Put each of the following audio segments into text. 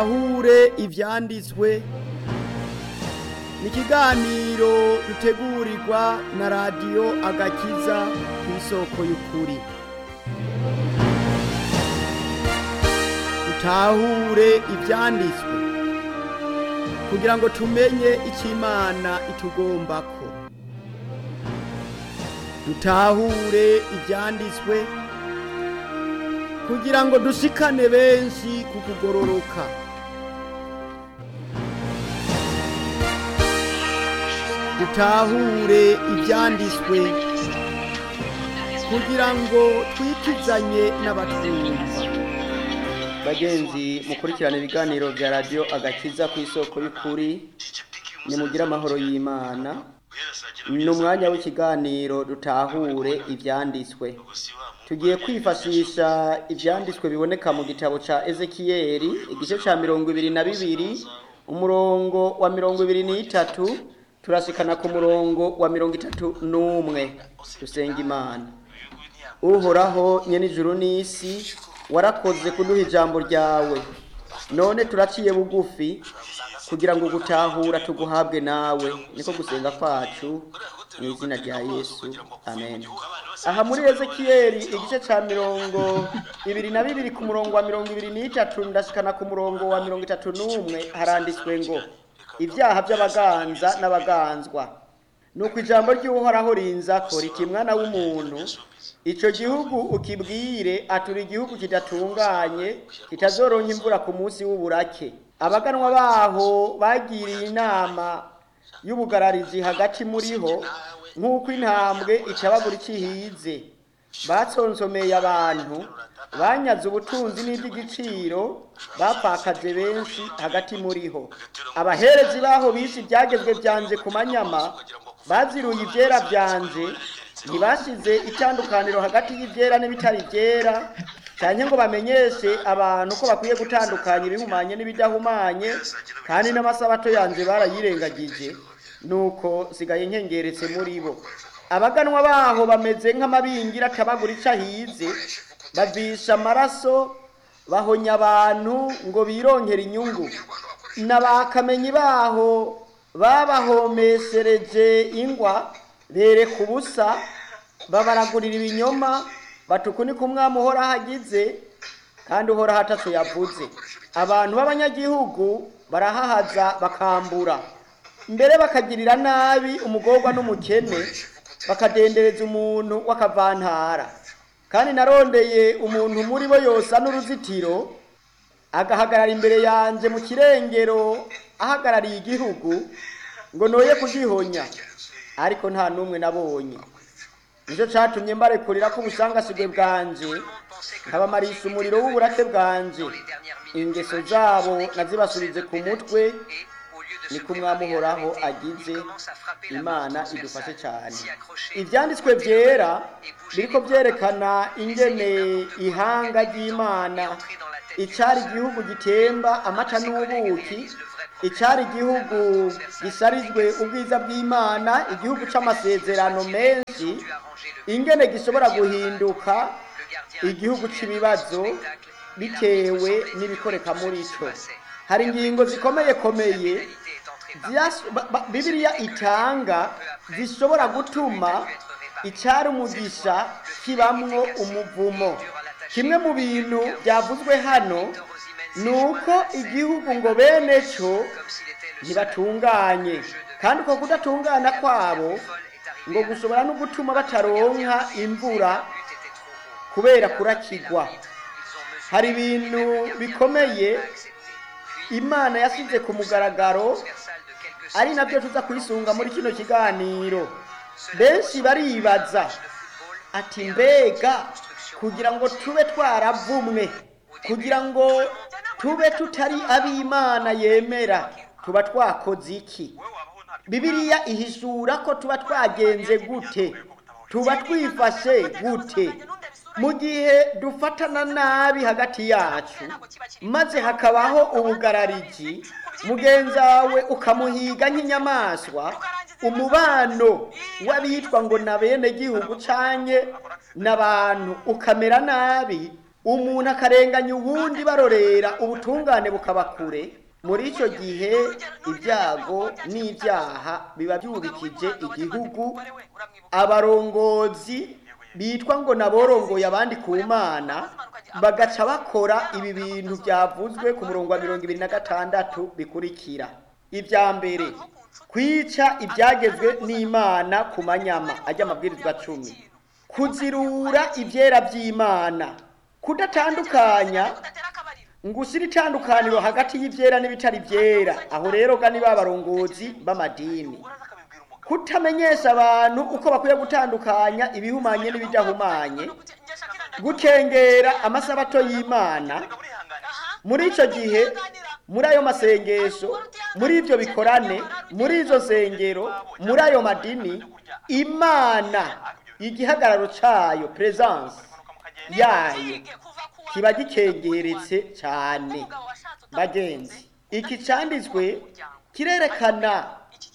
dutahure ivyanditswe ni ikiganiro dutegurirwa na radiyo agakiza ku isoko y'ukuri dutahure ivyanditswe kugira ngo tumenye icyo imana itugombako dutahure ivyanditswe kugira ngo dushikane benshi ku kugororoka dutahure ivyanditswe kugira ngo twikizanye n'abatwumva bagenzi mukurikirana ibiganiro vya radiyo agakiza ku isoko y'ukuri nimugire amahoro y'imana ni umwanya w'ikiganiro dutahure ivyanditswe tugiye kwifashisha ivyanditswe biboneka mu gitabo ca ezekiyeli igice ca mirongo ibiri na bibiri umurongo wa mirongo ibiri n'itatu turashikana ku murongo wa mirongo itatu n'umwe dusenga imana uhoraho nyene ijuru n'isi warakoze kuduha ijambo ryawe none turaciye bugufi kugira ngo gutahura tuguhabwe nawe niko gusenga kwacu mu izina rya yesu amen aha muri ezekiyeli igice ca mirongo ibiri na bibiri ku murongo wa mirongo ibiri n'itatu ndashikana ku murongo wa mirongo itatu n'umwe haranditswe ngo ibyaha by'abaganza n'abaganzwa nuko ijambo ry'uhoraho rinzako riti mwana w'umuntu ico gihugu ukibwire atura igihugu kidatunganye kitazoronka imvura ku munsi w'uburake abaganwa baho bagiriye inama y'ubugararizi hagati muriho nk'uko intambwe icabagura icihize batsonsomeye abantu banyaze ubutunzi n'iby'igiciro bapfakaje benshi hagati muriho abaherezi baho bisi ibyagezwe byanje ku manyama baziruye ibyera byanje ntibashize itandukaniro hagati y'ibyera n'ibitari byera cyane ngo bamenyeshe abantu ko bakwiye gutandukanya ibihumanye n'ibidahumanye kandi n'amasabato yanjye barayirengagije nuko sigaye nkengeretse muri bo abaganwa baho bameze nk'amabingira atabagura icyo ahize bavisha amaraso bahonya abantu ngo bironkere inyungu n'abakamenyi baho babahomeshereje ingwa bereka ubusa babaragurira ibinyoma batukunika umwami uhoraho agize kandi uhoraho atatu yavuze abantu b'abanyagihugu barahahaza bakambura mbere bakagirira nabi umugorwa n'umukene bakadendereza umuntu w'akavantara kandi narondeye umuntu muri bo yosa n'uruzitiro agahagarara imbere yanjye mu kirengero ahagarariye igihugu ngo noye kugihonya ariko nta n'umwe nabonye nicyo cyatumye mbarekurira ko ubusangasigwe bwanje nkabamarisha umuriro w'uburake bwanje ingeso zabo nazibasubize ku mutwe niko umwami uhoraho agize imana idufashe cyane ibyanditswe byera biriko byerekana ingene ihanga ry'imana icyari igihugu gitemba amata n'ubuki icyari igihugu gisarizwe ubwiza bw'imana igihugu cy'amasezerano menshi ingene gishobora guhinduka igihugu cy'ibibazo bitewe n'ibikoreka muri cyo hari ingingo zikomeye komeye bibiliya itanga zishobora gutuma icyari umugisha kibamwo umuvumo kimwe mu bintu byavuzwe hano ni uko igihugu ngo bene cyo ntibatunganye kandi uko kudatungana kwabo ngo gushobora no gutuma bataronka imvura kubera kurakigwa hari ibintu bikomeye imana yasize ku mugaragaro ari nabyo tuza kuyisunga muri kino kiganiro benshi baribaza ati mbega kugira ngo tube twaravumwe kugira ngo tube tutari ab'imana yemera tuba twakoze iki bibiliya ihishura ko tuba twagenze gute tuba twifashe gute mu gihe dufatana nabi hagati yacu maze hakabaho ubugarariji mugenzi wawe ukamuhiga nk'inyamaswa umubano w'abitwa ngo na bene gihugu canye n'abantu ukamera nabi umuntu akarenganya uwundi barorera ubutungane bukaba kure muri icyo gihe ibyago n'ibyaha biba byubikije igihugu abarongozi bitwa ngo naborongoye abandi ku mana bagaca bakora ibi bintu byavuzwe ku murongo wa mirongo ibiri na gatandatu bikurikira ibya mbere kwica ibyagezwe n'imana ku manyama ajya amabwirizwa cumi kuzirura ibyera by'imana kudatandukanya ngo ushyire itandukaniro hagati y'ibyera n'ibitari byera aho rero ga ni ba barongozi b'amadini kutamenyesha abantu uko bakwiye gutandukanya ibihumanye n'ibidahumanye gukengera amasabato y'imana muri icyo gihe muri ayo masengesho muri ibyo bikorane muri izo nsengero muri ayo madini imana igihagararo cyayo peresanse yayo kiba gikengeretse cyane bagenzi iki cyanditswe kirerekana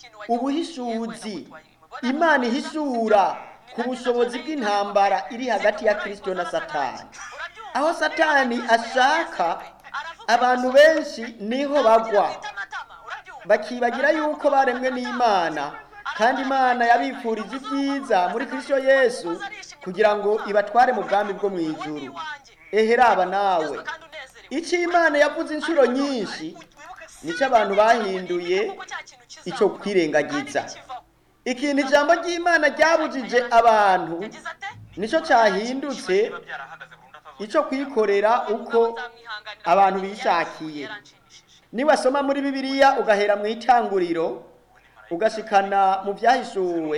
ubuhishuzi imana ihishura ku bushobozi bw'intambara iri hagati ya kirisito na satani aho satani ashaka abantu benshi niho bagwa bakibagira yuko baremwe n'imana kandi imana yabifurije ibyiza muri kirisito yesu kugira ngo ibatware mu bwami bwo mu ijuru eheraba nawe icyo imana yavuze inshuro nyinshi nicyo abantu bahinduye icyo kwirengagiza ikintu ijambo ry'imana ryabujije abantu nicyo cyahindutse icyo kwikorera uko abantu bishakiye niwasoma muri bibiliya ugahera mu itanguriro ugashikana mu byahishuwe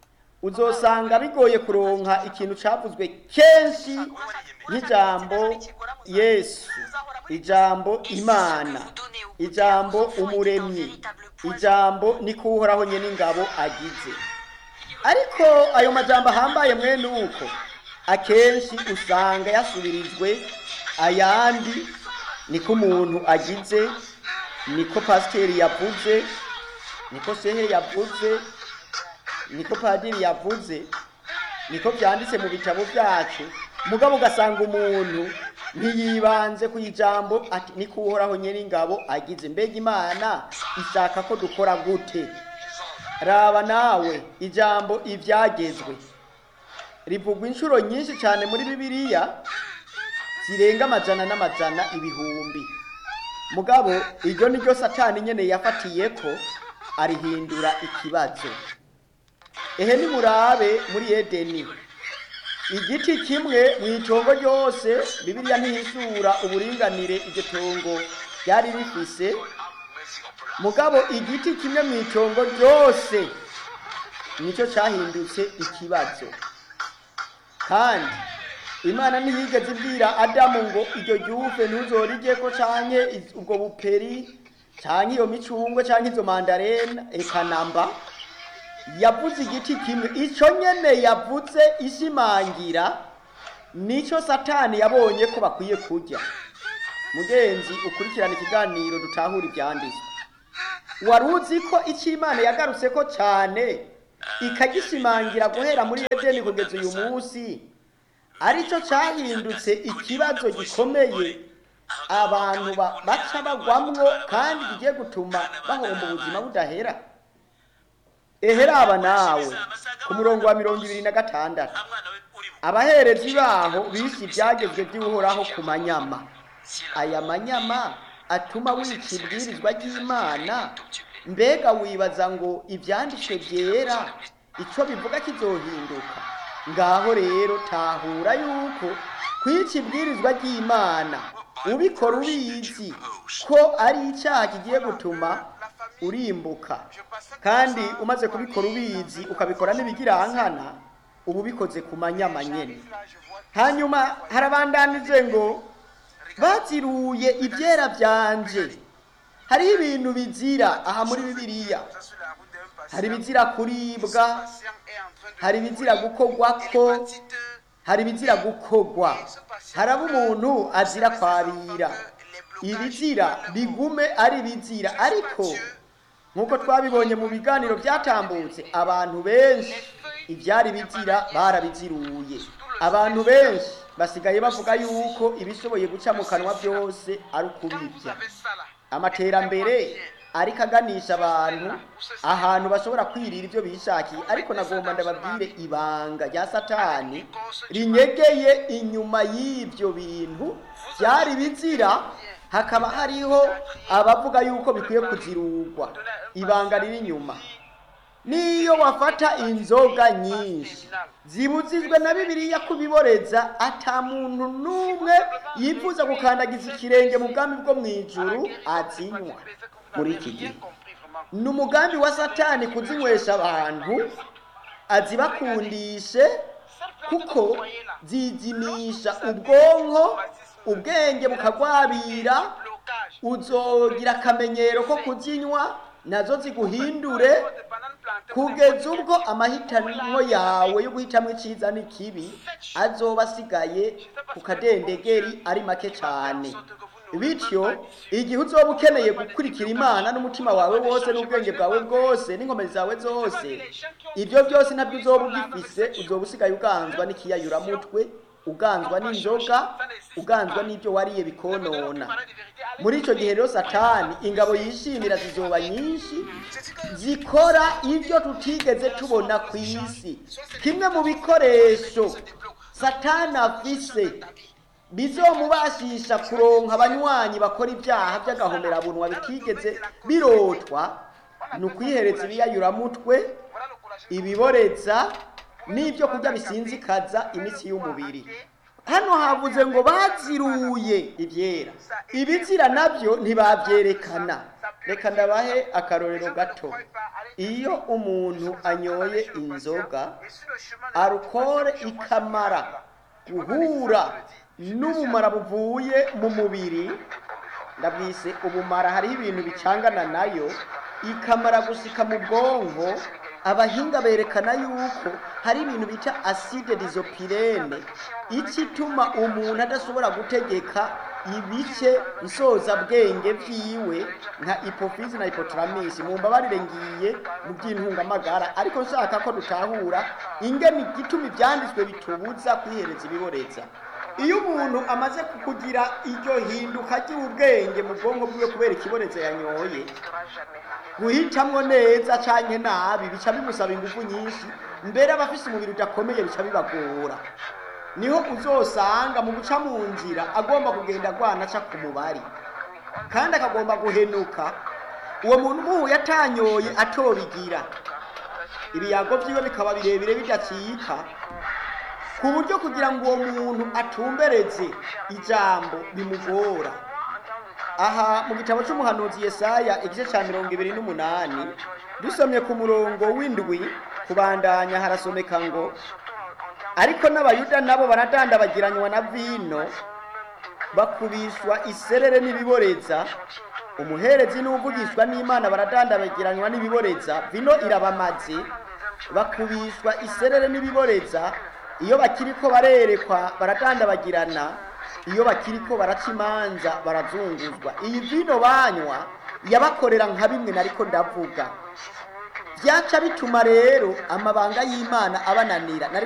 uzosanga bigoye kuronka ikintu cyavuzwe kenshi nk'ijambo yesu ijambo imana ijambo umuremyi ijambo niko uhoraho nye n'ingabo agize ariko ayo majambo ahambaye mwene uko akenshi usanga yasubirijwe ayandi niko umuntu agize niko pasiteri yavuze niko shehe yavuze niko padiri yavuze niko byanditse mu bitabo byacu mugabo ugasanga umuntu ntiyibanze ku ijambo ati niko uhoraho nyir'ingabo agize mbega imana ishaka ko dukora gute raba nawe ijambo ibyagezwe rivugwa inshuro nyinshi cyane muri bibiliya zirenga amajana n'amajana ibihumbi mugabo iryo ni ryo satani nyine yafatiye ko arihindura ikibazo ehe nimurabe muri edeni igiti kimwe mu itongo ryose bibiliya ntihishura uburinganire iryo tongo ryari rifise mugabo igiti kimwe mu itongo ryose nicyo cyahindutse ikibazo kandi imana ntiyigeze ibwira adamu ngo iryo ryuve ntuzorige ko canke ubwo buperi canke iyo micungwe canke izo mandarena eka namba yavuze igiti kimwe icyo nyene yavuze ishimangira nicyo satani yabonye ko bakwiye kurya mugenzi ukurikirana ikiganiro dutahura ibyanditswe wari uzi ko icyo imana yagarutse ko cyane ikagishimangira guhera muri edeni kugeza uyu munsi aricyo cyahindutse ikibazo gikomeye abantu baca bagwamwo kandi kigiye gutuma bahomba ubuzima budahera eheraba nawe ku murongo wa mirongo ibiri na gatandatu abaherezi baho bishe ibyagezwe by'uhoraho ku manyama aya manyama atuma wica ibwirizwa ry'imana mbega wibaza ngo ibyanditswe byera icyo bivuga kizohinduka ngaho rero tahura yuko kwica ibwirizwa ry'imana ubikora ubizi ko ari icyaha kigiye gutuma urimbuka kandi umaze kubikora ubizi ukabikora n'ibigirankana uba ubikoze ku manyama nyine hanyuma harabandanije ngo baziruye ibyera byanje hariho ibintu bizira aha muri bibiliya hari ibizira kuribwa hari ibizira gukogwako hari ibizira gukogwa haraba umuntu azira kwabira ibizira bigume ari ibizira ariko nk'uko twabibonye mu biganiro byatambutse abantu benshi ibyari bizira barabiziruye abantu benshi basigaye bavuga yuko ibishoboye guca mu kanwa byose ari Quand vous ukubirya avez ça là, amaterambere ariko aganisha abantu ahantu bashobora kwirira ibyo bishakiye ariko nagomba ndababwire ibanga rya satani rinyegeye inyuma y'ibyo bintu byari bizira hakaba hariho abavuga yuko bikwiye kuzirugwa ibanga riri inyuma niyo wafata inzoga nyinshi zibuzijwe na bibiliya kubiboreza ata muntu n'umwe yifuza gukandagiza ikirenge mu bwami bwo mu ijuru azinywa muri iki gihe ni umugambi wa satani kuzinywesha abantu azibakundishe kuko zizimisha ubwonko ubwenge bukagwabira uzogira akamenyero ko kuzinywa nazo ziguhindure kugeza ubwo amahitamo yawe yo guhitamo icyiza n'ikibi azoba asigaye ku kadendegeri ari make cyane bityo igihe uzoba ukeneye gukurikira imana n'umutima wawe wose n'ubwenge bwawe bwose n'inkomezi zawe zose ibyo byose ntabyo uzoba ugifise uzoba usigaye uganzwa n'ikiyayuramutwe uganzwa n'inzoga uganzwa n'ibyo wariye bikonona muri icyo gihe rero satani ingabo yishimira zizoba nyinshi zikora ibyo tutigeze tubona ku isi kimwe mu bikoresho satani afise bizomubashisha kuronka abanywanyi bakora ibyaha by'agahomerabunwa bitigeze birotwa ni ukwihereza ibiyayuramutwe ibiboreza n'ibyo kurya bisinzikaza imitsi y'umubiri hano havuze ngo baziruye ibyera ibizira nabyo ntibabyerekana reka ndabahe akarorero gato iyo umuntu anyoye inzoga arukore ikamara guhura n'ubumara buvuye mu mubiri ndabwise ubumara hariho ibintu bicangana nayo ikamara gusika mu bwonko abahinga berekana yuko hari ibintu bita acide disopirene iki ituma umuntu adashobora gutegeka ibice nsozabwenge byiwe nka ipofizi na ipotaramisi mu mbabarire ngiye mu by'intungamagara ariko nshaka ko dutahura ingene igituma ibyanditswe bitubuza kwihereza ibiboreza iyo umuntu amaze kugira iryo hinduka ry'ubwenge mu bwonko bwiwe kubera ikiboreza yanyoye guhitamwo neza canke nabi bica bimusaba ingufu nyinshi mbere abafise umubiri udakomeye bica bibagora niho uzosanga mu guca mu nzira agomba kugenda agwana aca ku mubari kandi akagomba guhenuka uwo muntu umuhuye atanyoye atobigira ibiyago vyiwe bikaba birebire bidacika ku buryo kugira ngo uwo muntu atumbereze ijambo bimugora aha mu gitabo cy'umuhanuzi Yesaya igice cya mirongo ibiri n'umunani dusomye ku murongo w'indwi kubandanya harasomeka ngo ariko n'abayuda nabo baradandabagiranywa na vino bakubishwa iserere n'ibiboreza umuherezi n'uvugishwa n'imana baradandabagiranywa n'ibiboreza vino irabamaze bakubishwa iserere n'ibiboreza iyo bakiriko barerekwa baradandabagirana iyo bakiriko baraca imanza barazunguzwa iyi vino banywa yabakorera nka bimwe nariko ndavuga byaca bituma rero amabanga y'imana abananira nariko